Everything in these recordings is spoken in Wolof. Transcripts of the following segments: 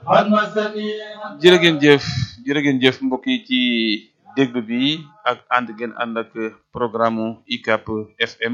jërë ngeen jëf jërë ngeen jëf mbokk yi ci déglu bi ak ànd ngeen ànd ak programme UCAB FM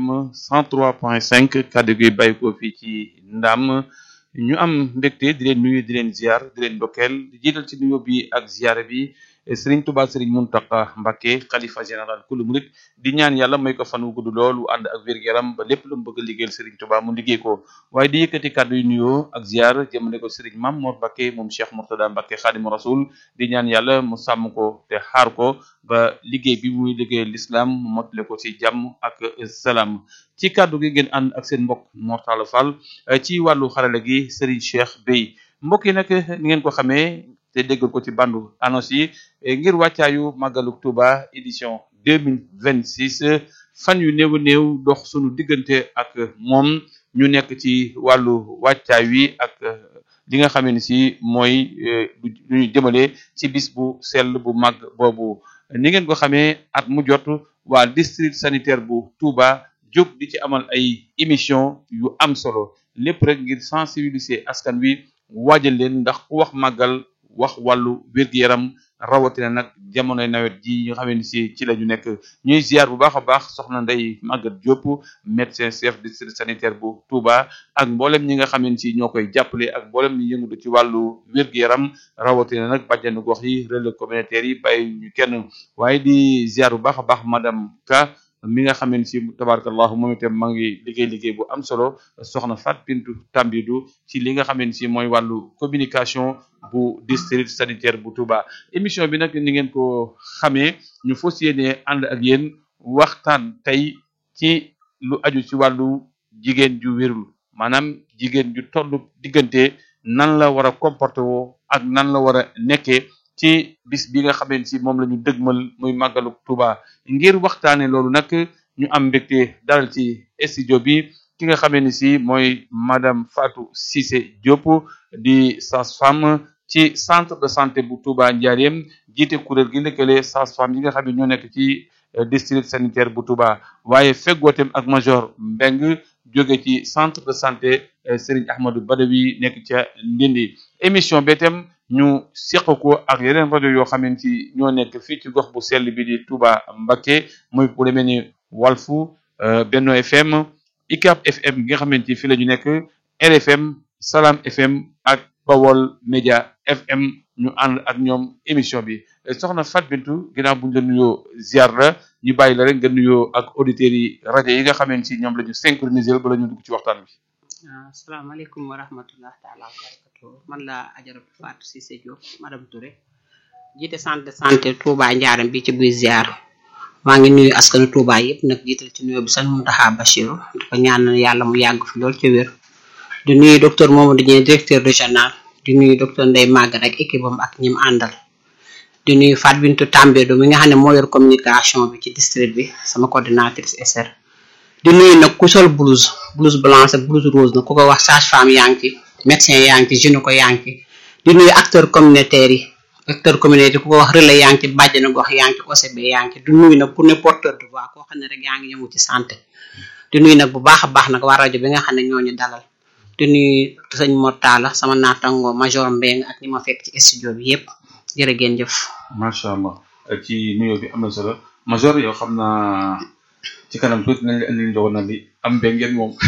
103.5 kàddu gi bàyyi ko fii ci ndam ñu am mbégte di leen nuyu di leen ziar di leen ndokkeel di jiital ci nuyoo bi ak ziar bi Serigne Touba Serigne Mountakha Mbacké xalifa général kulu murit di ñaan yàlla may ko fan wu gudd loolu ànd ak wér-gu-yaram ba lépp lu mu bëgg a liggéeyal Serigne Touba mu liggéey ko waaye di yëkkati kàddu yu nuyoo ak ziar jëmale ko Serigne Mame Mor Mbacké moom Cheikh Mourtada Mbacké Khadimu Rasul di ñaan yàlla mu sàmm ko te xaar ko ba liggéey bi muy liggéeyal l'islam mu mottale ko ci jàmm ak salaam ci kàddu gi ngeen ànd ak seen mbokk Mortala Fall ci wàllu xarale gi Serigne Cheikh Bey mbokk yi nag ni ngeen ko xamee te déggal ko ci bandu annonce yi ngir wàccaayu màggalu Touba édition deux mille vingt six fan yu néew a néew dox sunu diggante ak moom ñu nekk ci wàllu wàccaay wi ak li nga xamee ni si mooy lu ñu jëmale ci bis bu sell bu mag boobu ni ngeen ko xamee at mu jot waa district sanitaire bu Touba jóg di ci amal ay émission yu am solo lépp rek ngir sensibiliser askan wi waajal leen ndax ku wax màggal wax wàllu wér-gu-yaram rawatina nag jamonoy nawet ji nga xam ne si ci la ñu nekk ñuy ziar bu baax a baax soxna Ndeye Maguette Diop médecin chef district sanitaire bu Touba ak mboolem ñi nga xam ne si ñoo koy jàppale ak mboolem ñi yëngatu ci wàllu wér-gu-yaram rawatina nag bàjjenu gox yi relais communautaire yi bàyyi ñu kenn waaye di ziar bu baax a baax madame Ka mi nga xam ne si tabarakallahu moom itam maa ngi liggéey liggéey bu am solo soxna Fat Bintu Tambidou ci li nga xam ne si mooy wàllu communication bu district sanitaire bu Touba émission bi nag ni ngeen ko xamee ñu fas yéene ànd ak yéen waxtaan tey ci lu aju ci wàllu jigéen ju wérul maanaam jigéen ju toll diggante nan la war a comporté woo ak nan la war a nekkee ci bis bi nga xamee si moom la ñu dëgmal muy màggalu Touba ngir waxtaane loolu nag ñu am mbégte dalal ci studio bi ki nga xamee ni si mooy madame Fatou Cissé Diop di sage-femme ci centre de santé bu Touba Ndiarème jiite kuréel gi lëkkale sage-femme yi nga xam ne ñoo nekk ci district sanitaire bu Touba waaye feggootem ak major Mbeng jóge ci centre de santé Serigne Ahmadou Badawi nekk ca Ndindi émission bi itam ñu seq ko ak yeneen rajo yoo xam ne ci ñoo nekk fii ci gox bu sell bi di Touba Mbacké muy bu demee ni Walfu Benno FM ICAP FM gi nga xamante fi la ñu nekk RFM Salam FM ak Bawol Média FM ñu ànd ak ñoom émission bi soxna Fat Bintou ginnaaw bu ñu la nuyoo ziar la ñu bàyyi la rek nga nuyoo ak auditeurs yi rajo yi nga xamante si ñoom la ñu synchroniser bala ñu dugg ci waxtaan bi. waaw asalaamaaleykum wa rahmatullah taala wa barakatu man la ajaratu Fatou Cissé Diop madame Touré jiite centre de santé Touba Ndiarème bi ci buy ziar maa ngi nuyu askanu Touba yëpp nag jiital ci nuyoo bi sax Mountakha Bachirou di ko ñaanal yàlla mu yàgg fi lool ci wér di nuyu docteur Mamadou Dieng directeur régional di nuyu docteur Ndeye Maguette ak équipe am ak ñim àndal di nuyu Fat Bintou Tambédou mi nga xam ne moo yor communication bi ci district bi sama coordinatrice SR di nuyu nag ku sol blouse blouse blanche ak blouse rose nag ku ko wax sage-femme yaa ngi ci médecin yaa ngi ci gynéco yaa ngi ci di nuyu acteur communautaire yi acteur communautaire ku ko wax relais yaa ngi ci bàjjenu gox yaa ngi ci OCB yaa ngi ci di nuyu nag ku ne porteur de voix koo xam ne rek yaa ngi yëngu ci santé di nuyu nag bu baax a baax nag waa rajo bi nga xam ne ñooñu dalal di nuyu sëñ Mortala sama naataango major Mbeng ak ñi ma fekk ci studio bi yépp jërë ngeen jëf macha allah ci nuyoo bi am na solo major yow xam naa ci kanam tuuti nañ la indi njogo na li am mbéy ngeen moom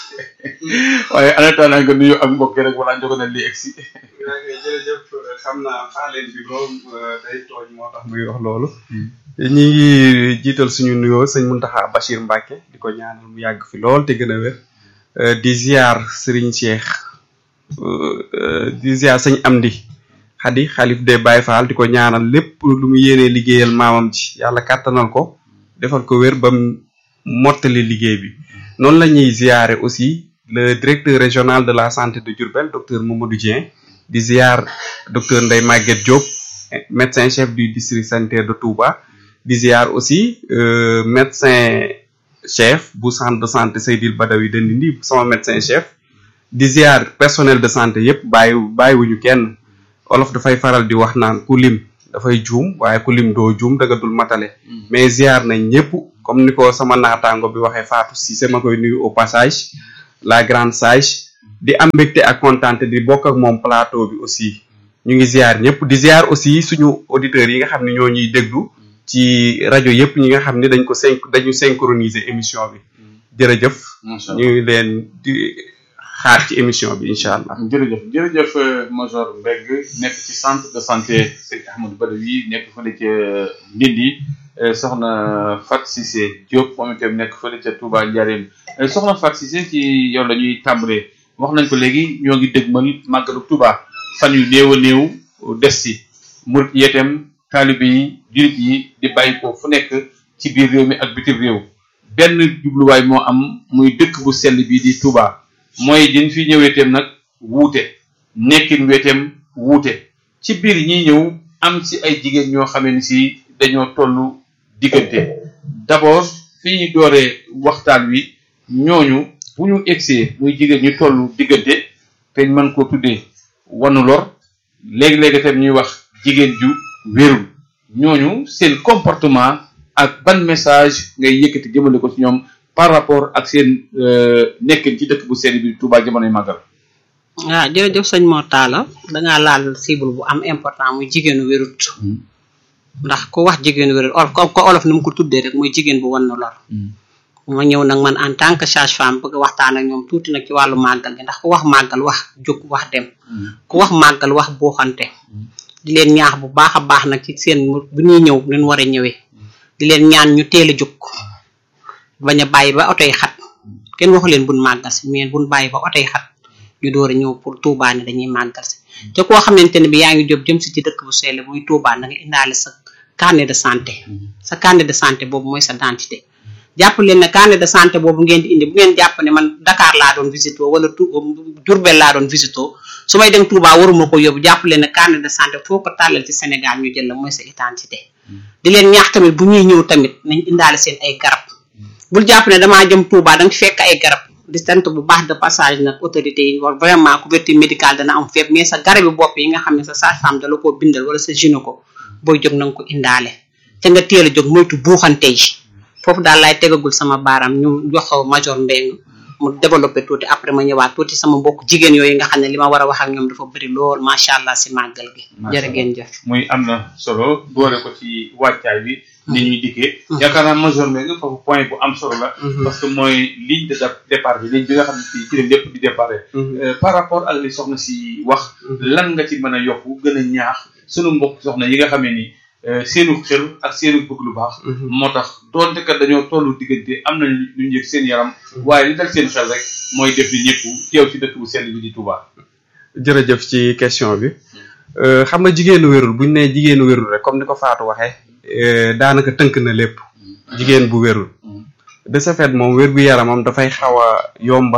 waaye en attendant nga nuyu ak mbokk rek wala njogo na li egsi jërëjëf xam naa faaleen bi moom day tooñ moo tax muy wax loolu ñi ngi jiital suñu nuyoo sëñ Mountakha Bachir Mbacké di ko ñaanal mu yàgg fi lool te gën a wér di ziar Serigne Cheikh di ziar sëñ Amdi Xadi xalif de Baye Fall di ko ñaanal lépp lu mu yéenee liggéeyal maamam ci yàlla kàttanal ko defal ko wér ba mu mottali liggéey bi noonu la ñuy ziare aussi le directeur régional de la santé de Diourbel docteur Mamadou Dieng di ziar docteur Ndeye Maguette Diop médecin chef du district sanitaire de Touba di ziar aussi médecin chef bu centre de santé Seydil Badawi de Ndindi sama médecin chef di ziar personnel de santé yépp bàyyi bàyyiwuñu kenn olof dafay faral di wax naan ku lim dafay juum waaye ku lim doo juum daga dul matale mais ziar nañ ñëpp comme ni ko sama naataango bi waxee Fatou Cissé ma koy nuyu au passage la grande sage di am mbégte ak kontaante di bokk ak moom plateau bi aussi ñu ngi ziar ñëpp di ziar aussi suñu auditeurs yi nga xam ne ñoo ñuy déglu ci rajo yëpp ñi nga xam ne dañ ko syn dañu synchroniser émission bi jërëjëf macha ñu ngi leen di xaar ci émission bi incha allah jërëjëf jërëjëf Major Mbengue nekk ci centre de santé Serigne Ahmadou Badawi nekk fële ca Ndindi soxna Fat Cissé Diop moom itam nekk fële ca Touba Ndiarène soxna Fat Cissé ci yow la ñuy tàmbalee wax nañ ko léegi ñoo ngi dëgmal màggalu Touba fan yu néew a néew des si murit yeetem taalibe yi jurit yi di bàyyi ko fu nekk ci biir réew mi ak bitim réew benn jubluwaay moo am muy dëkk bu sell bii di Touba mooy diñ fi ñëweeteem nag wuute nekkin weeteem wuute ci biir ñi ñëw am ci ay jigéen ñoo xamee ni si dañoo tollu diggante d'abord fi ñu dooree waxtaan wi ñooñu bu ñu egsee muy jigéen ñu tollu diggante te ñu mën koo tuddee wanu lor léegi-léegi tam ñuy wax jigéen ju wérul ñooñu seen comportement ak ban message ngay yëkkati jëmale ko ci ñoom par rapport ak seen nekkin ci dëkk bu sell bi Touba jamonoy màggal waaw jërëjëf sëñ Mor Talla dangaa laal cible bu am important muy jigéenu wérut ndax ku wax jigéenu wérut olof ko olof ni mu ko tuddee rek muy jigéen bu wan na lor ma ñëw nag man en tant que sage femme bëgg waxtaan ak ñoom tuuti nag ci wàllu màggal gi ndax ku wax màggal wax jóg wax dem ku wax màggal wax buuxante di leen ñaax bu baax a baax nag ci seen bu ñuy ñëw leen war a ñëwee di leen ñaan ñu teel a jóg bañ a bàyyi ba oto yi xat kenn waxu leen buñ màggal si mais buñ bàyyi ba oto yi xat ñu door a ñëw pour Touba ne dañuy màggal si te koo xamante ne bi yaa ngi jóg jëm si ci dëkk bu sell muy Touba na nga indaale sa carnet de santé sa carnet de santé boobu mooy sa identité jàpp leen ne carnet de santé boobu ngeen di indi bu ngeen jàpp ne man Dakar laa doon visito wala tu Diourbel laa doon visito su may dem Touba waruma ko yóbbu jàpp leen ne carnet de santé foo ko tàllal ci Sénégal ñu jël la mooy sa identité di leen ñaax tamit bu ñuy ñëw tamit nañ indaale seen ay garab bul jàpp ne damaa jëm Touba danga fekk ay garab di sant bu baax de passage nag autorité yi war vraiment couverture médicale dana am fépp mais sa garabi bopp yi nga xam ne sa sage-femme dala koo bindal wala sa gynéco booy jóg na nga ko indaale te nga teel a jóg moytu buuxante yi foofu daal laay tegagul sama baaraam ñu jox Major Mbengue mu développé tuuti après ma ñëwaat tuuti sama mbokk jigéen yooyu nga xam ne li ma war a wax ak ñoom dafa bëri lool macha allah si màggal gi. jërë ngeen jëf. muy am na solo doore ko ci wàccaay bi. ni ñuy dikkee. yaakaar naa Major Mbengue foofu point bu am solo la. parce que mooy ligne de départ bi ligne bi nga xam ne fii ci la lépp di départ. par rapport ak li soxna si wax. lan nga ci mën a yokku gën a ñaax sunu mbokk soxna yi nga xam ne ni. seenu xel ak seenu bëgg lu baax. moo tax doonte kat dañoo tollu diggante am nañ lu ñu yëg seen yaram. waaye li dal seen xel rek mooy def ni ñëpp teew ci dëkk bu sell bi di Touba. jërëjëf ci question bi xam nga jigéenu wérul bu ñu nee jigéenu wérul rek comme ni ko Fatou waxee daanaka tënk na lépp. jigéen bu wérul. de ce fait moom wér gu yaramam dafay xaw a yomba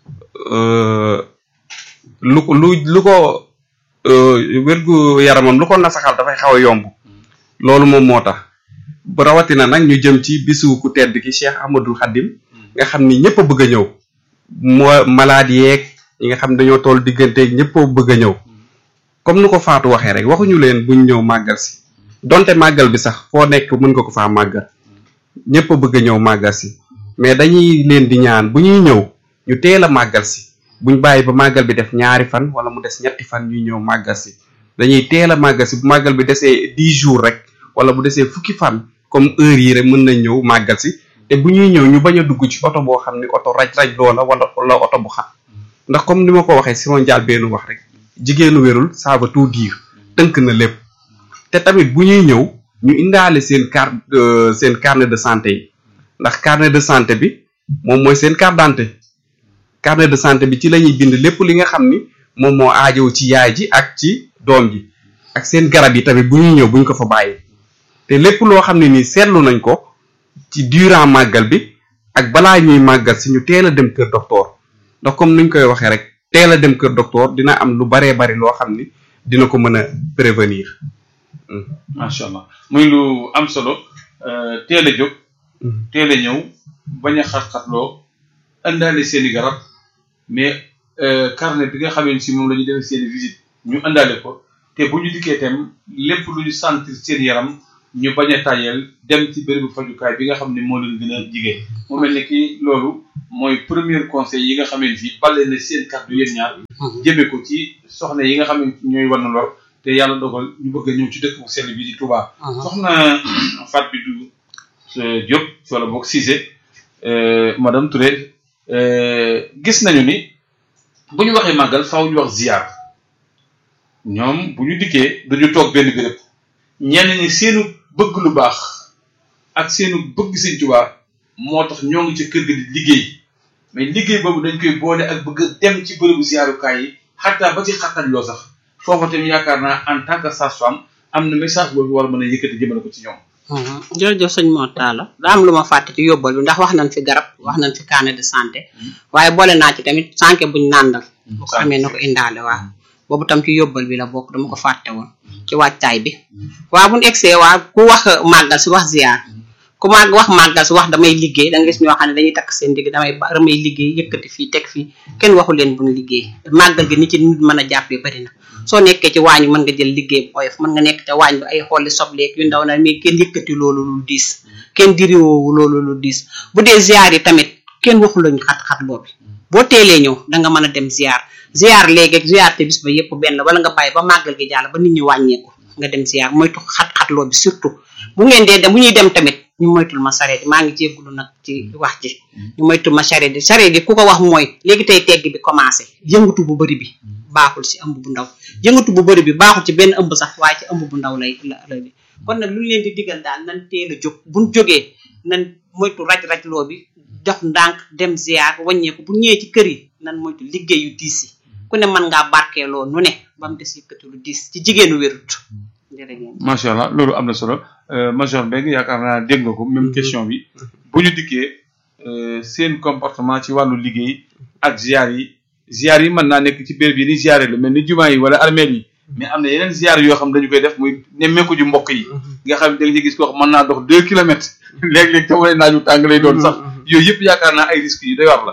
lu ko lu lu ko. wérgu yaramam lu ko nasaxal dafay xaw a yomb loolu moom moo tax bu rawatina nag ñu jëm ci bisu ku tedd ki Cheikh Ahmadul Khadim nga xam ni ñëpp a bëgg a ñëw moo malade yeeg ñi nga xam dañoo toll diggante ñëpp a bëgg a ñëw comme ni ko Fatou waxee rek waxuñu leen buñ ñëw màggal si donte màggal bi sax foo nekk mën nga ko faa màggal ñëpp a bëgg a ñëw màggal si mais dañuy leen di ñaan bu ñuy ñëw ñu teel a màggal si buñ bàyyi ba màggal bi def ñaari fan wala mu des ñetti fan ñuy ñëw màggal si dañuy teel a màggal si bu màggal bi desee dix jours rek wala bu desee fukki fan comme heure yi rek mën nañ ñëw màggal si te bu ñuy ñëw ñu bañ a dugg ci oto boo xam ni oto raj-raj loola wala wala oto bu xat ndax comme ni ma ko waxee si ma njaal benn wax rek jigéenu wérul ça veut tout dire tënk na lépp te tamit bu ñuy ñëw ñu indaale seen carte seen carnet de santé yi ndax carnet de santé bi moom mooy seen carte d'identité carnet de santé bi ci la ñuy bind lépp li nga xam ni moom moo aajow ci yaay ji ak ci doom ji ak seen garab yi tamit bu ñuy ñëw buñ ko fa bàyyi te lépp loo xam ne nii seetlu nañ ko ci durant màggal bi ak balaa ñuy màggal si ñu teel a dem kër docteur ndax comme nuñ koy waxee rek teel a dem kër docteur dina am lu baree bari loo xam ni dina ko mën a prévenir. macha allah muy lu am solo teel a jóg. teel a ñëw bañ a xat-xatloo indaale seeni garab mais carnet bi nga xamee ni si moom la ñu defee seeni visite ñu indaale ko te bu ñu dikkee itam lépp lu ñu sentir seen yaram ñu bañ a tàyyeel dem ci bérébu fajukaay bi nga xam ne moo leen gën a jigéen mu mel ni ki loolu mooy premier conseil yi nga xamee ni si bale na seen kàddu yéen ñaar jëme ko ci soxna yi nga xam ne ñooy war na lor te yàlla dogal ñu bëgg a ñëw ci dëkk bu sell bi di Touba. soxna Fat bi du Diop wala boog Cissé madame Touré gis nañu ni bu ñu waxee màggal faaw ñu wax ziar ñoom bu ñu dikkee dañu toog benn béréb ñenn ñi seenu bëgg lu baax ak seenu bëgg Sëñ Tuubaa moo tax ñoo ngi ci kër ga di liggéey mais liggéey boobu dañ koy boole ak bëgg dem ci bërëbu ziarukaay yi xataa ba ci xattal loo sax foofa tamit yaakaar naa en tant que sage-femme am na message boobu war a mën a yëkkati jëmale ko ci ñoom. jërëjëf sëñ Mor Talla daa am lu ma fàtte ci yóbbal bi ndax wax nañ fi garab wax nañ fi carnet de santé waaye boole naa ci tamit sànke buñ nàndal bu ko amee na ko indaale waaw boobu tam ci yóbbal bi la bokk dama ko fàtte woon ci wàccaay bi waaw buñ egsee waa ku wax màggal si wax ziar ku màgg wax màggal si wax damay liggéey da nga gis ñoo xam ne dañuy takk seen digg damay damay liggéey yëkkati fii teg fii kenn waxu leen buñ liggéey màggal gi ni ci nit mën a jàppee bari na soo nekkee ci waañ mën nga jël liggéey bu oyof mën nga nekk ca waañ bi ay xolli sobleeg yu ndaw na mais kenn yëkkati loolu lu diis kenn diriwoowu loolu lu diis bu dee ziar yi tamit kenn waxu lañu xat-xat boobi boo teelee ñëw danga mën a dem ziar ziar léegi ak ziar te bis ba yëpp benn la wala nga bàyyi ba màggal gi jàll ba nit ñi wàññeeku nga dem ziar moytu xat-xat loo bi surtout bu ngeen dee dem bu ñuy dem tamit ñu moytul ma sareet maa ngi jéggulu nag ci wax ji ñu moytul ma sareet yi sareet yi ku ko wax mooy léegi tey tegg bi commencé yëngatu bu bëri bi baaxul ci ëmb bu ndaw yëngatu bu bëri bi baaxul ci benn ëmb sax waaye ci ëmb bu ndaw lay la la bi kon nag lu ñu leen di digal daal nan teel a jóg buñ jógee nan moytu raj-raj loo bi jox ndànk dem ziar wàññeeku bu ñëwee ci kër yi nan moytu liggéey yu diis yi ku ne mën ngaa barkeeloo nu ne ba mu des yëkkati lu diis ci jigéenu wérut jërëjëf macha allah loolu am na solo major Mbengue yaakaar naa dégg nga ko même question bi bu ñu dikkee seen comportement ci wàllu liggéey ak ziar yi ziar yi mën naa nekk ci béréb yi ni ziare la mel ni jumaa yi wala armeel yi mais am na yeneen ziar yoo xam dañu koy def muy nemmeeku ji mbokk yi nga xam ne da nga ci gis koo xam mën naa dox deux kilomètres léeg-léeg te wane naaju tàng lay doon sax yooyu yëpp yaakaar naa ay risques yu doy war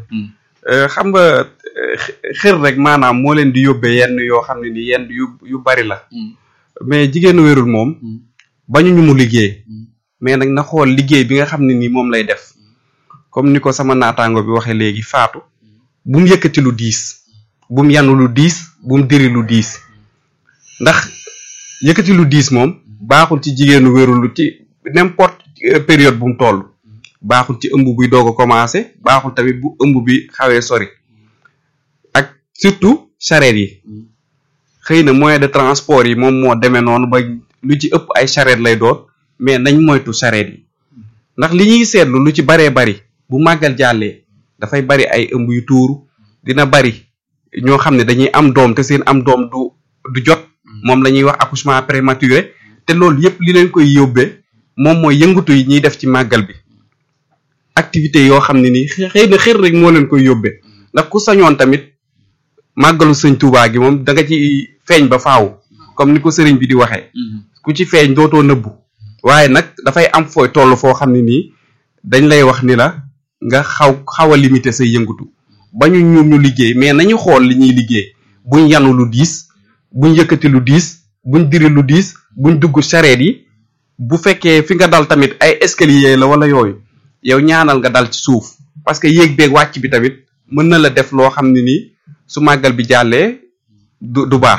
la xam nga xër rek maanaam moo leen di yóbbee yenn yoo xam ne ni yenn yu yu bari la mais jigéenu wérul moom bañu ñu mu liggéey mais nag na xool liggéey bi nga xam ne nii moom lay def comme ni ko sama naataango bi waxee léegi faatu bu mu yëkkati lu diis bu mu yanu lu diis bu mu diri lu diis ndax yëkkati lu diis moom baaxul ci jigéenu wérul lu ci n'importe période bu mu toll baaxul ci ëmb buy doog a commencé baaxul tamit bu ëmb bi xawee sori ak surtout charrette yi xëy na moyen de transport yi moom moo demee noonu ba lu ci ëpp ay charrette lay doon mais nañ moytu charrette yi ndax li ñuy seetlu lu ci baree bari bu màggal jàllee dafay bari ay ëmb yu tuuru dina bari ñoo xam ne dañuy am doom te seen am doom du du jot moom la ñuy wax accouchement prématuré te loolu yépp li leen koy yóbbee moom mooy yëngatu yi ñuy def ci màggal bi activité yoo xam ne nii xëy na xër rek moo leen koy yóbbee ndax ku sañoon tamit màggalu sëñ Tuubaa gi moom da nga ci feeñ ba faaw comme ni ko sëriñ bi di waxee ku ci feeñ dootoo nëbbu waaye nag dafay am fooy toll foo xam ne nii dañ lay wax ni la nga xaw xaw a limité say yëngatu ba ñu ñu ñu liggéey mais nañu xool li ñuy liggéey buñ yanu lu diis buñ yëkkati lu diis buñ diri lu diis buñ dugg charrette yi bu fekkee fi nga dal tamit ay escalier la wala yooyu yow ñaanal nga dal ci suuf parce que yéeg beeg wàcc bi tamit mën na la def loo xam ne nii su màggal bi jàllee du du baax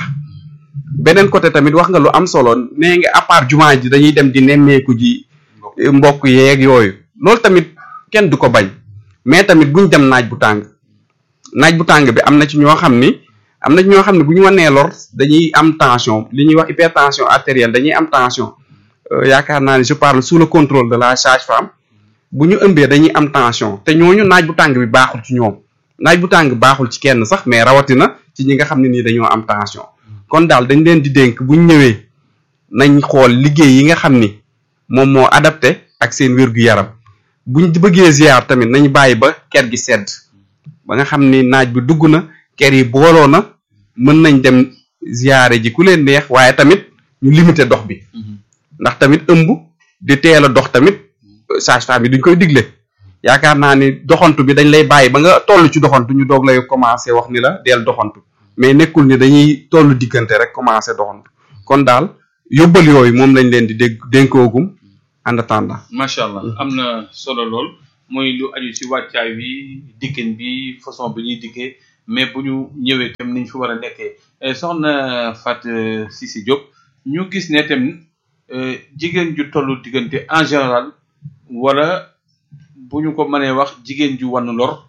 beneen côté tamit wax nga lu am solo nee nga à part jumaa ji dañuy dem di nemmeeku ji mbokk yeeg yooyu loolu tamit kenn du ko bañ mais tamit buñ dem naaj bu tàng naaj bu tàng bi am na ci ñoo xam ni am na ci ñoo xam ne bu ñu wanee lor dañuy am tension li ñuy wax hypertension artérielle dañuy am tension yaakaar naa ne je parle sous le contrôle de la sage-femme bu ñu ëmbee dañuy am tension te ñooñu naaj bu tàng bi baaxul ci ñoom naaj bu tàng baaxul ci kenn sax mais rawatina ci ñi nga xam ne nii dañoo am tension kon daal dañ leen di dénk bu ñu ñëwee nañ xool liggéey yi nga xam ni moom moo adapté ak seen wér-gu-yaram buñ bëggee ziar tamit nañ bàyyi ba ker gi sedd ba nga xam ni naaj bi dugg na ker yi booloo na mën nañ dem ziare ji ku leen neex waaye tamit ñu limité dox bi ndax tamit ëmb di teel a dox tamit sage-femme yi duñ koy digle yaakaar naa ni doxantu bi dañ lay bàyyi ba nga toll ci doxantu ñu doog lay commencé wax ni la deel doxantu mais nekkul ni dañuy toll diggante rek commencé doxantu kon daal yóbbal yooyu moom lañ leen di dégg dénkoogum en attendant macha allah am na solo lool mooy lu aju ci wàccaay bi dikkin bi façon bi ñuy dikkee mais bu ñu ñëwee tam niñ fi war a nekkee soxna Fat Cissé Diop ñu gis ne tamit jigéen ju tollu diggante en général wala bu ñu ko mënee wax jigéen ju wan lor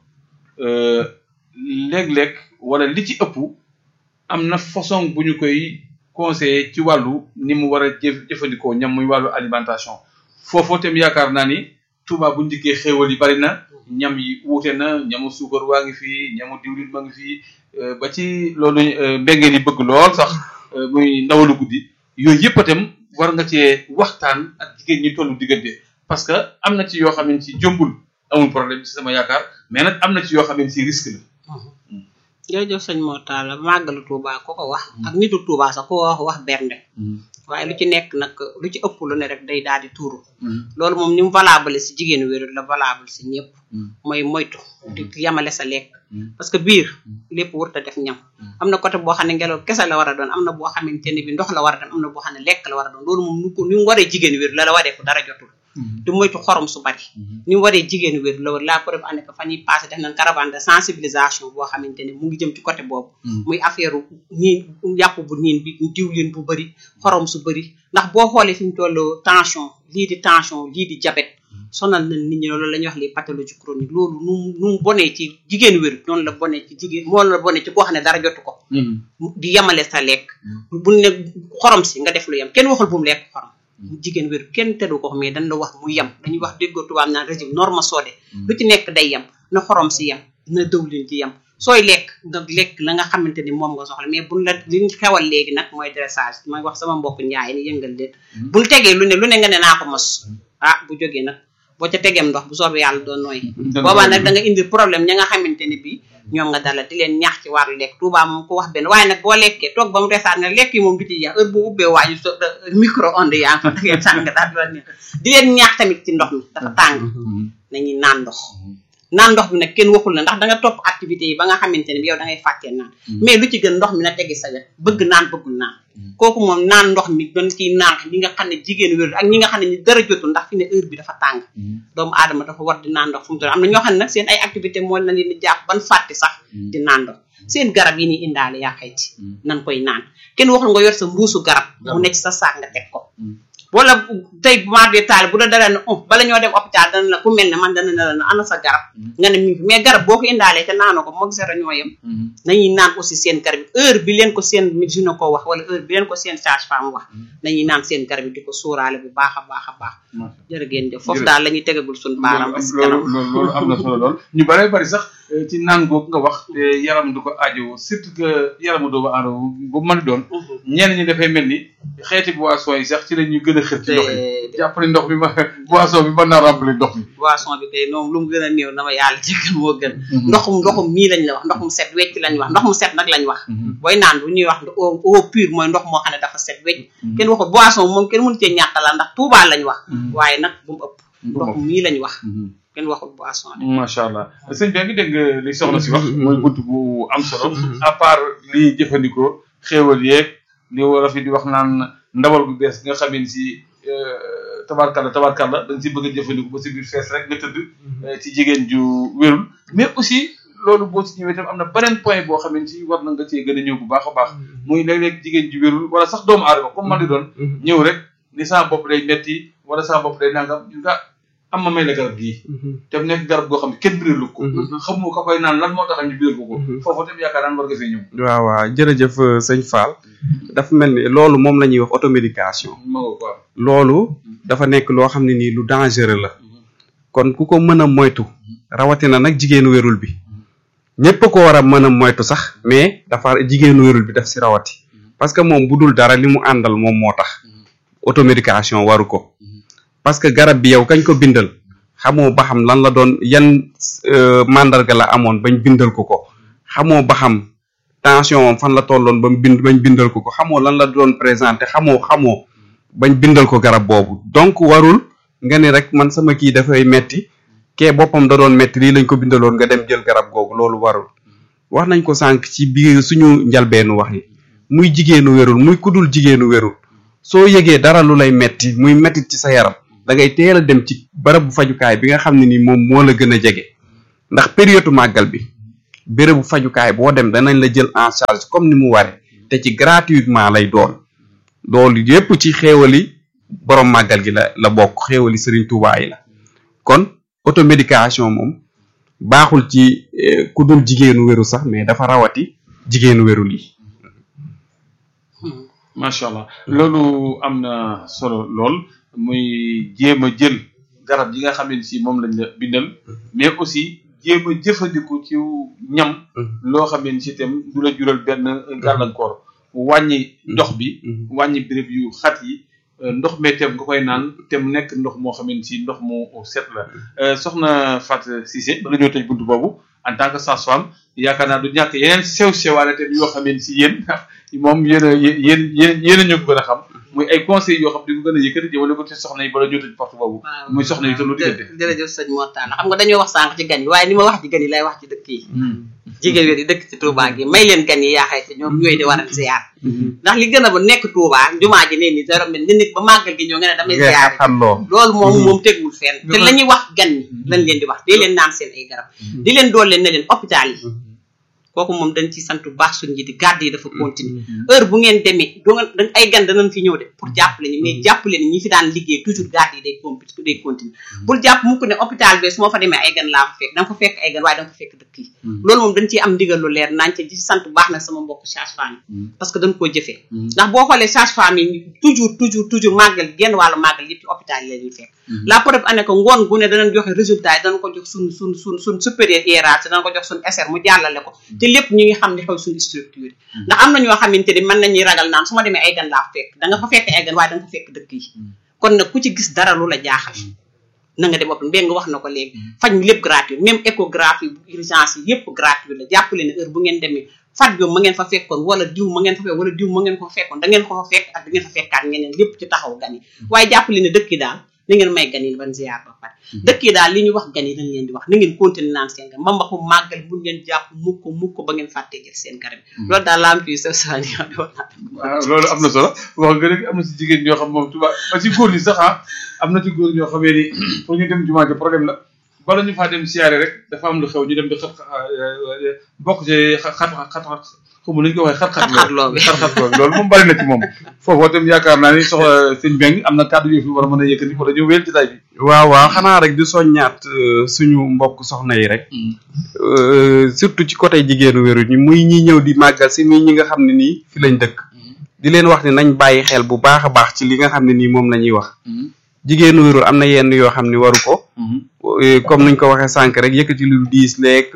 léeg-léeg wala li ci ëpp am na façon bu ñu koy conseiller ci wàllu ni mu war a jëf jëfandikoo ñam muy wàllu alimentation foofoo tam yaakaar naa ni Touba bu njëkkee xéewal yi bari na ñam yi wuute na ñamu suukar waa ngi fii ñamu diwlin ma ngi fii ba ci loolu mbengeen yi bëgg lool sax muy ndawalu guddi yooyu yëpp itam war nga cee waxtaan ak jigéen ñi tollu diggante parce que am na ci yoo xam ne ci jombul amul problème ci sama yaakaar mais nag am na ci yoo xam ne ci risque la. jërëjëf sëñ Mor Talla màggalu Touba ko ko wax. ak nitu Touba sax ko wax wax bernde. waaye lu ci nekk nag lu ci ëpp lu ne rek day daal di tuuru. loolu moom ni mu valable si jigéenu wérul la valable si ñëpp. mooy moytu. di yamale sa lekk. parce que biir lépp warut a def ñam. am na côté boo xam ne ngelaw kese la war a doon am na boo xamante ne bi ndox la war a doon am na boo xam ne lekk la war a doon loolu moom nu ko ni mu waree jigéenu wér la la waree ko dara jotul. di moytu xorom su bari. ni mu waree jigéenu wér la war la preuve année que fan yii passé def nañ caravane de sensibilisation boo xamante ne mu ngi jëm ci côté boobu. muy affaire niin yàpp bu niin bi diwlin bu bëri xorom su bëri ndax boo xoolee fi mu toll tension lii di tension lii di diabète sonal na nit ñi loolu la ñuy wax les pathologies chroniques loolu nu mu nu mu bonee ci jigéenu wér noonu la bonee ci jigéen moo la bonee ci koo xam ne dara jotu ko. di yemale sa lekk. bu ne xorom si nga def lu yem kenn waxul bu mu lekk xorom. jigéen wér kenn teddu ko mais dañ la wax mu yem dañuy wax déggoo tubaab naan régime norme soodee lu ci nekk day yem na xorom si yem na dëwlin ci yem sooy lekk nga lekk la nga xamante ni moom nga soxla mais buñ la liñ xewal léegi nag mooy dressage mooy wax sama mbokk njaay ni yëngal leen buñ tegee lu ne lu ne nga ne naa ko mos ah bu jógee nag boo ca tegeem ndox bu soobee yàlla doon nooy boobaa nag da nga indi problème ña nga xamante ne bii ñoom nga dalal di leen ñaax ci wàllu lekk Touba moom ko wax benn waaye nag boo lekkee toog ba mu resaat nga lekk yi moom du ci jeex heure bu ubbee waañu so micro onde yaa ngi da ngeen sàng daal di ne di leen ñaax tamit ci ndox mi dafa tàng nañuy naan ndox naan ndox bi nag kenn waxul la ndax da nga topp activité yi ba nga xamante ne bi yow da ngay fàttee naan mais lu ci gën ndox mi na tegi sa wet bëgg naan bëggul naan kooku moom naan ndox mi doon ciy naan ñi nga xam ne jigéen wér ak ñi nga xam ne ñu dara jotul ndax fi ne heure bi dafa tàng doomu aadama dafa war di naan ndox fu mu toll am na ñoo xam ne nag seen ay activité moo na leen di jàpp ban fàtte sax di naan ndox seen garab yi ni indaale yaa xayti nan koy naan kenn waxul nga yor sa mbuusu garab mu nekk sa saak nga teg ko wala tey bu maa dee taal bu la dara ne oh bala ñoo dem hôpital dana la ku mel ne man dana ne la ana sa garab nga ne mi ngi mais garab boo ko indaalee te naanoo ko moog zéro ñoo yem nañuy naan aussi seen garab yi heure bi leen ko seen gynéco ko wax wala heure bi leen ko seen sage-femme wax nañuy naan seen garab yi di ko sóoraale bu baax a baax a baax jërë ngeen jëf foofu daal la ñuy tegagul suñu baaram ba si kanam loolu loolu am na solo lool ñu bare bari sax ci naan googu nga wax te yaram du ko aajo surtout que yaramu doomu aadama bu mën doon ñenn ñi dafay mel ni xeeti boisson yi sax ci la ñuy gën a xër ci ndox mi jàpp ni ndox mi ma boisson bi mën naa remplir ndox mi boisson bi kay noonu lu mu gën a néew na ma yàlla jéggal moo gën ndoxum ndoxum mii lañ la wax ndox mu set wecc lañ wax ndox mu set nag lañ wax booy naan bu ñuy wax eau pure mooy ndox moo xam ne dafa set wecc kenn waxul boisson moom kenn mënu cee ñàkkalal ndax tuubaa lañ wax waaye nag bu mu ëpp ndox mii lañ wax kenn waxul boisson de macha allah sëñ bi ngi dégg li soxna si wax mooy bunt bu am solo à part li jëfandikoo xéewal yeeg li war a fi di wax naan ndawal gu bees nga xamee ni si tabarkalla tabarkalla da nga si bëgg a jëfandikoo ba si biir fees rek nga tëdd ci jigéen ju wérul mais aussi loolu boo si ñëwee tam am na beneen point boo xam ne si war na nga cee gën a ñëw bu baax a baax muy léeg-léeg jigéen ju wérul wala sax doomu aadama comme man di doon ñëw rek ni sama bopp day metti wala sama bopp day nangam ñu nga am ma may la garab gii te mu nekk garab goo xam ne kenn biralu ko xamoo ka koy naan lan moo tax ñu biral ko ko foofu tam yaakaar naan war nga fee ñëw waaw waaw jërëjëf sëñ Fall dafa mel ni loolu moom la ñuy wax automédication ma nga quoi loolu dafa nekk loo xam ne nii lu dangereux la kon ku ko mën a moytu rawatina nag jigéenu wérul bi ñépp ko war a mën a moytu sax mais dafa jigéenu wérul bi daf si rawati parce que moom bu dul dara li mu àndal moom moo tax automédication waru ko parce que garab bi yow kañ ko bindal xamoo ba xam lan la doon yan mandarga la amoon bañ bindal ko ko xamoo ba xam tension am fan la tolloon ba mu bind bañ bindal ko ko xamoo lan la doon présenté xamoo xamoo bañ bindal ko garab boobu donc warul nga ni rek man sama kii dafay metti kee boppam da doon metti lii lañ ko bindaloon nga dem jël garab googu loolu warul wax nañ ko sànq ci biir suñu njalbeenu wax yi muy jigéenu wérul muy kudul jigéenu wérul soo yëgee dara lu lay metti muy mettit ci sa yaram da ngay teel a dem ci bërëbu fajukaay bi nga xam ne ni moom moo la gën a jege ndax période màggal bi bérébu fajukaay boo dem danañ la jël en charge comme ni mu waree te ci gratuitement lay doon loolu yépp ci xéewali borom màggal gi la la bokk xéewali Serigne Touba yi la kon automédication moom baaxul ci ku dul jigéenu wéru sax mais dafa rawati jigéenu wéru lii macha allah loolu am na solo lool muy jéem a jël garab yi nga xam ne si moom lañ la bindal mais aussi jéem a jëfandiku ci ñam loo xam ne si itam du la jural benn gàllankoor wàññi ndox bi wàññi béréb yu xat yi ndox mee tem nga koy naan te mu nekk ndox moo xam ne si ndox mu set la soxna Fatou Cissé ba la ñoo tëj buntu boobu en tant que sage-femme yaakaar naa du ñàkk yeneen sew sewaane tam yoo xam ne si yéen moom yéen a yéen yéen yéen a ñu ko gën a xam muy ay conseils yoo xam di ko gën a yëkkati jëmale ko ci soxna yi bala ñoo tëj porte boobu muy soxna yi te lu diggante jërëjëf sëñ Mortalla xam nga dañoo wax sànq ci gan yi waaye ni ma wax ci gan yi lay wax ci dëkk yi jigéen yi dëkk ci Touba gi may leen gan yi yaa xayti ñoom ñooy di waral ziar ndax li gën a ba nekk Touba jumaa ji ne ni dara mel nga nit ba màggal gi ñoo nga ne damay ziar loolu moom moom tegul fenn te la ñuy wax gan ñi lañ leen di wax dee leen naan seen ay garab di leen dool leen ne leen hôpital yi kooku moom dañ ci sant bu baax suñu njiiti garde yi dafa continuer heure bu ngeen demee do nga ay gan danañ fi ñëw de pour jàppale ñu mais jàppale ni ñi fi daan liggéey toujours garde yi day comp day continuer bul jàpp mukk ne hôpital bi su ma fa demee ay gan laa fa fekk da nga fa fekk ay gan waaye da nga fa fekk dëkk yi loolu moom dañ ciy am ndigal lu leer nañ ci ci sant bu baax nag sama mbokk sage-femme yi parce que dañ koo jëfee ndax boo xoolee sage-femme yi toujours toujours toujours màggal genn wàllu màggal yëpp ci hôpital yi la ñuy fekk la preuve année que ngoon gu ne danañ joxe résultat yi danañ ko jox suñ suñ suñ suñ supérieur hiérarchie danañ ko jox suñ SR mu jàllale ko te lépp ñu ngi xam ne xew suñu structure ndax am na ñoo xamante ni mën nañuy ragal naan su ma demee ay gan laa fekk da nga fa fekk ay gan waaye da nga fa fekk dëkk yi kon nag ku ci gis dara lu la jaaxal na nga dem bopp mbéy nga wax na ko léegi faj mi lépp gratuit même échographie urgence yi yëpp gratuit la jàppale ne heure bu ngeen demee faj bi ma ngeen fa fekkoon wala diw ma ngeen fa fekk wala diw ma ngeen ko fa fekkoon da ngeen ko fa fekk ak da ngeen fa fekkaat ngeen lépp ci taxaw gan yi waaye jàppale ne dëkk yi daal na ngeen may gan yi ban ziar ba pare dëkk yi daal li ñu wax gan yi dañ leen di wax na ngeen continuer naan seen gan mbambaxu màggal bu ngeen jàpp mukk mukk ba ngeen fàttee jël seen garab loolu daal laa am ci sa sa waaw loolu am na solo wax nga rek am na si jigéen ñoo xam moom tuba ba si góor ñi sax ah am na ci góor ñoo xamee ni pour ñu dem jumaa ji problème la bala ñu faa dem siyaare rek dafa am lu xew ñu dem di xat bokk ci xat xat xat xamu nañu ko waxee xat xat loo bi xat xat loo bi loolu moom bari na ci moom foofoo tam yaakaar naa ni soxla sëñ Beng am na kàddu yu fi war a mën a yëkkati wala ñu wéyal ci tay bi waaw waaw xanaa rek di soññaat suñu mbokk soxna yi rek surtout ci côté jigéenu wéru ñi muy ñi ñëw di màggal si muy ñi nga xam ne nii fi lañ dëkk di leen wax ne nañ bàyyi xel bu baax a baax ci li nga xam ne nii moom la ñuy wax jigéenu wéru am na yenn yoo xam ne waru ko comme nuñ ko waxee sànq rek yëkkati lu diis leeg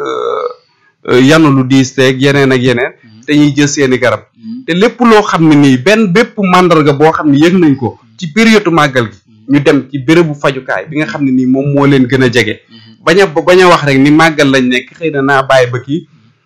yanu lu diis leeg yeneen ak yeneen te ñuy jël seeni garab te lépp loo xam ne nii benn bépp màndarga boo xam ne yëg nañ ko ci période màggal gi ñu dem ci bérébu fajukaay bi nga xam ne nii moom moo leen gën a jege bañ a bañ a wax rek ni màggal lañ nekk xëy na naa bàyyi ba kii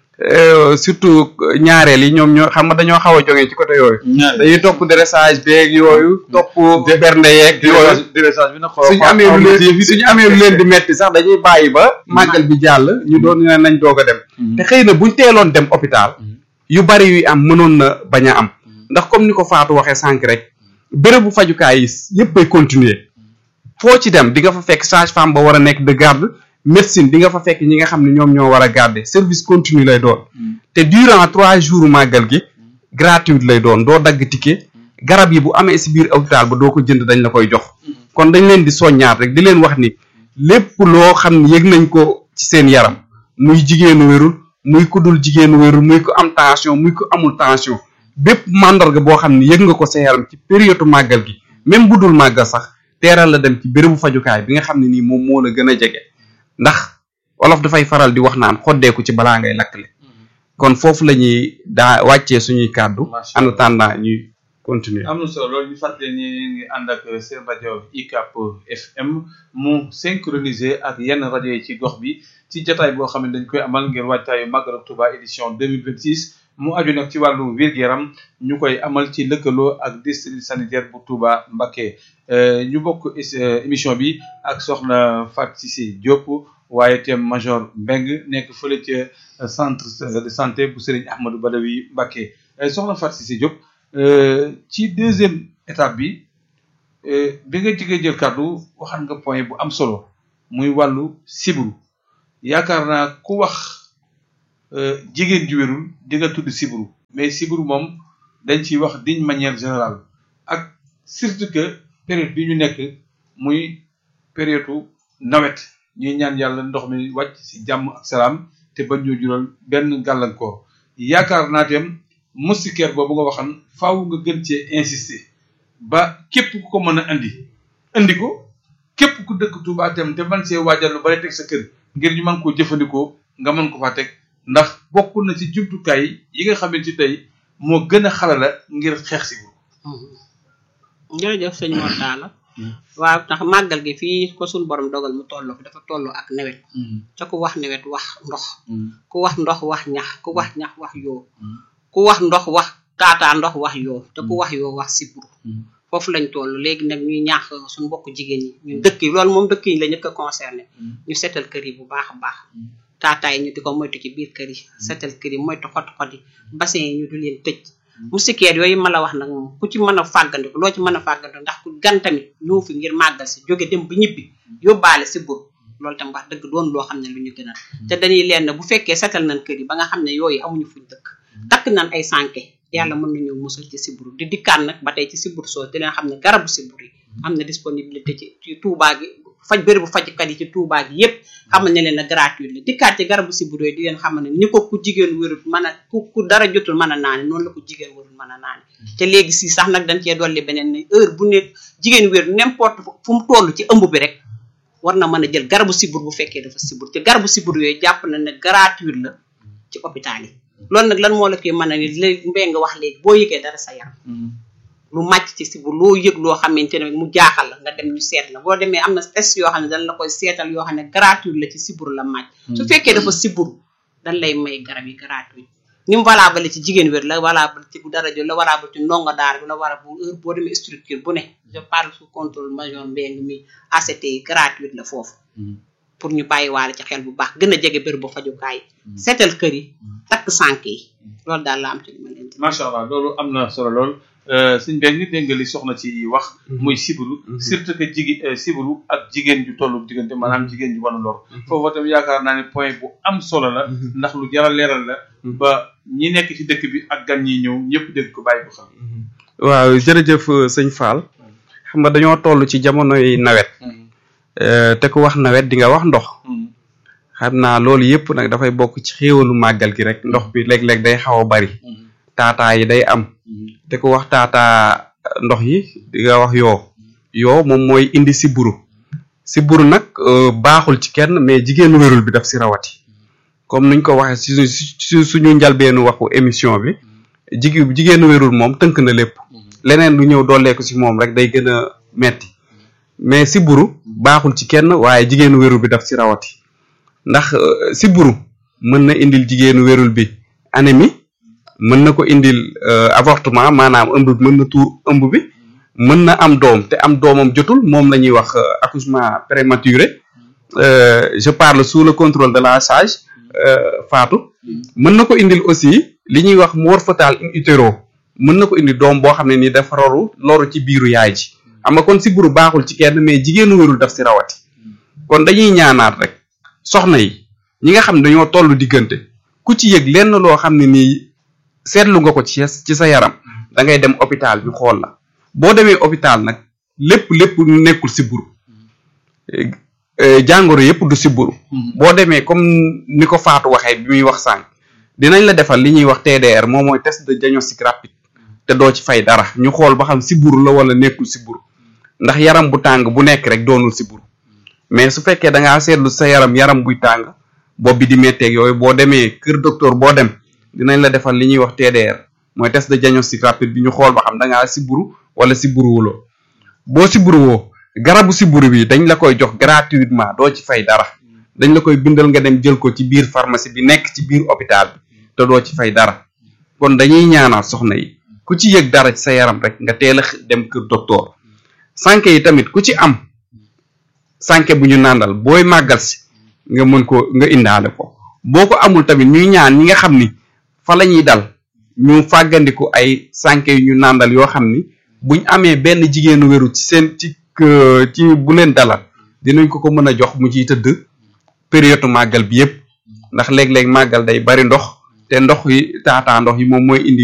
surtout ñaareel yi ñoom ñoo xam nga dañoo xaw a jógee ci côté yooyu dañuy topp dressage beeg yooyu topp bernde yeeg yooyu dressage bi nag suñu amee lu leen suñu amee lu leen di metti sax dañuy bàyyi ba màggal bi jàll ñu doon ne nañ doog a dem te xëy na buñ teeloon dem hôpital yu bari yu am mënoon na bañ a am ndax comme ni ko Fatou waxee sànq rek bérébu fajukaay yi yëpp ay continuer foo ci dem di nga fa fekk sage-femme ba war a nekk de garde médecine di nga fa fekk ñi nga xam ne ñoom ñoo war a garder service continu lay doon te durant trois jours màggal gi gratuite lay doon doo dagg ticket garab yi bu amee si biir hôpital ba doo ko jënd dañ la koy jox kon dañ leen di soññaat rek di leen wax ni lépp loo xam ne yëg nañ ko ci seen yaram muy jigéenu wérul muy ku dul jigéenu wérul muy ko am tension muy ko amul tension bépp màndarga boo xam ne yëg nga ko sa yaram ci période màggal gi même bu dul màggal sax teeral la dem ci bérébu fajukaay bi nga xam ne nii moom moo la gën a jege ndax wolof dafay faral di wax naan xoddeeku ci balaa ngay lakkle kon foofu la ñuy daa wàccee suñuy kàddu en attendant ñuy continuer am na solo loolu ñu fàttali ni ngi ànd ak seen rajo ICAP FM mu synchronisé ak yenn rajo yi ci gox bi ci jotaay boo xam ne dañ koy amal ngir wàccaayu Magal Touba édition 2026 mu aju nag ci wàllu wér-gu-yaram ñu koy amal ci lëkkaloo ak district sanitaire bu Touba Mbacké ñu bokk émission bi ak soxna Fatou Cissé Diop waaye itam major Mbeng nekk fële ca centre de santé bu Serigne Ahmadou Badawi Mbacké soxna Fatou Cissé Diop ci deuxième étape bi bi nga jigee jël kàddu waxan nga point bu am solo muy wàllu sibru yaakaar naa ku wax jigéen ju wérul di nga tudd sibru mais sibru moom dañ ciy wax d'une manière générale ak surtout que période bi ñu nekk muy période nawet ñuy ñaan yàlla ndox mi wàcc ci jàmm ak salaam te bañ ñu jural benn gàllankoor yaakaar naa tam moustiquaire boobu nga waxan faaw nga gën cee insister ba képp ku ko mën a indi indi ko képp ku dëkk Touba tam te man see waajal lu bari teg sa kër ngir ñu mën koo jëfandikoo nga mën ko faa teg ndax bokk na ci jumtukaay yi nga xamante ci tey moo gën a xalala ngir xeex si bu jërëjëf sëñ Mor Talla waaw ndax màggal gi fii ko suñ borom dogal mu tolloo fi dafa tolloo ak nawet ca ku wax nawet wax ndox ku wax ndox wax ñax ku wax ñax wax yoo ku wax ndox wax taataa ndox wax yoo te ku wax yoo wax siburu foofu lañ toll léegi nag ñuy ñaax suñu mbokk jigéen ñi ñun dëkk yi loolu moom dëkk yi la ñëkk a concerné ñu seetal kër yi bu baax a baax taataay ñu di ko moytu ci biir kër yi seetal kër yi moytu xot xot yi bassin yi ñu du leen tëj moustiquaire yooyu ma la wax nag moom ku ci mën a fàggandiku loo ci mën a fàggandiku ndax ku gan tamit ñëw fi ngir màggal si jóge dem ba ñibbi yóbbaale si bur loolu tam wax dëgg doon loo xam ne lu ñu gënal te dañuy leen bu fekkee seetal nañ kër yi ba nga xam ne yooyu amuñu fuñ dëkk takk nañ ay sànke yàlla mën nañu musal ci siburu di dikkaan nag ba tey ci siburu soo di leen xam ne garabu siburu yi am na disponibilité ci ci Touba gi faj bëri bu fajkat yi ci Touba gi yépp xamal ne leen na gratuit la dikkaat ci garabu siburu yi di leen xamal ne ni ko ku jigéen wérut mën a ku ku dara jotul mën a naane noonu la ko jigéen wérut mën a naane te léegi si sax nag dañ cee dolli beneen ne heure bu ne jigéen wér n'importe fu mu toll ci ëmb bi rek war na mën a jël garabu sibur bu fekkee dafa sibur te garabu sibur yooyu jàpp na ne gratuit la ci hôpital yi loolu nag lan moo la koy mën a ni léegi mbéy nga wax léegi boo yëgee dara sa yaram lu màcc ci sibur loo yëg loo xamante ne mu jaaxal la nga dem ñu seet la boo demee am na test yoo xam ne dañ la koy seetal yoo xam ne gratuit la ci sibur la màcc su fekkee dafa sibur dañ lay may garab yi gratuit ni mu valable ci jigéen wér la valable ci bu dara jël la valable ci ndongo daara bi la war a bu heure boo demee structure bu ne je parle sous contrôle major mbéng mi ACT yi gratuit la foofu pour ñu bàyyi waale ci xel bu baax gën a jege bër bu fajukaay seetal kër yi takk sànk yi loolu daal la am ci li ma leen di macha allah loolu am na solo lool suñ benn nit dégg nga li soxna ci wax muy sibiru surtout que jigi sibiru ak jigéen ju tollu diggante maanaam jigéen ju wan lor foofu tam yaakaar naa ne point bu am solo la ndax lu jar a leeral la ba ñi nekk ci dëkk bi ak gan ñi ñëw ñëpp dégg ko bàyyi ko xam waaw jërëjëf sëñ Fall xam nga dañoo toll ci jamonoy nawet te ku wax nawet di nga wax ndox xam naa loolu yëpp nag dafay bokk ci xéewalu màggal gi rek ndox bi léeg-léeg day xaw a bari taataa yi day am te ku wax taataa ndox yi di nga wax yoo yoo moom mooy indi siburu siburu nag baaxul ci kenn mais jigéenu wérul bi daf si rawati comme nuñ ko waxee su suñu njalbeenu waxu émission bi jigi jigéenu wérul moom tënk na lépp leneen lu ñëw dooleeku si moom rek day gën a metti mais siburu baaxul ci kenn waaye jigéenu wérul bi daf si rawati ndax siburu mën na indil jigéenu wérul bi anémie mën na ko indil avortement maanaam ëmb bi mën na tuur ëmb bi mën na am doom te am doomam jotul moom la ñuy wax accouchement prématuré je parle sous le contrôle de la sage Fatou mën na ko indil aussi li ñuy wax mort fœtale in utero mën na ko indi doom boo xam ne ni dafa roru loru ci biiru yaay ji xam nga kon siburu baaxul ci kenn mais jigéenu wérul daf si rawati kon dañuy ñaanaat rek soxna yi ñi nga xam ne dañoo tollu diggante ku ci yëg lenn loo xam ne nii seetlu nga ko ci ci sa yaram da ngay dem hôpital bi xool la boo demee hôpital nag lépp lépp nekkul siburu jàngoro yépp du siburu boo demee comme ni ko Fatou waxee bi muy wax sànq dinañ la defal li ñuy wax TDR moom mooy test de diagnostic rapide te doo ci fay dara ñu xool ba xam siburu la wala nekkul siburu ndax yaram bu tàng bu nekk rek doonul siburu mais su fekkee da ngaa seetlu sa yaram yaram buy tàng bopp bi di métteeg yooyu boo demee kër docteur boo dem dinañ la defal li ñuy wax TDR mooy test de diagnostic rapide bi ñu xool ba xam da ngaa siburu wala siburuwuloo boo siburuwoo garabu siburu bi dañ la koy jox gratuitement doo ci fay dara dañ la koy bindal nga dem jël ko ci biir pharmacie bi nekk ci biir hôpital bi te doo ci fay dara kon dañuy ñaanal soxna yi ku ci yëg dara ci sa yaram rek nga teel a dem kër docteur sànke yi tamit ku ci am sànke bu ñu nàndal booy màggal si nga mën ko nga indaale ko boo ko amul tamit ñuy ñaan ñi nga xam ni fa la ñuy dal ñu fàggandiku ay sànke yu ñu nàndal yoo xam ni buñ amee benn jigéenu wéru ci seen ci ci bu leen dalal dinañ ko ko mën a jox mu ciy tëdd période màggal bi yépp ndax léeg-léeg màggal day bari ndox te ndox yi taataa ndox yi moom mooy indi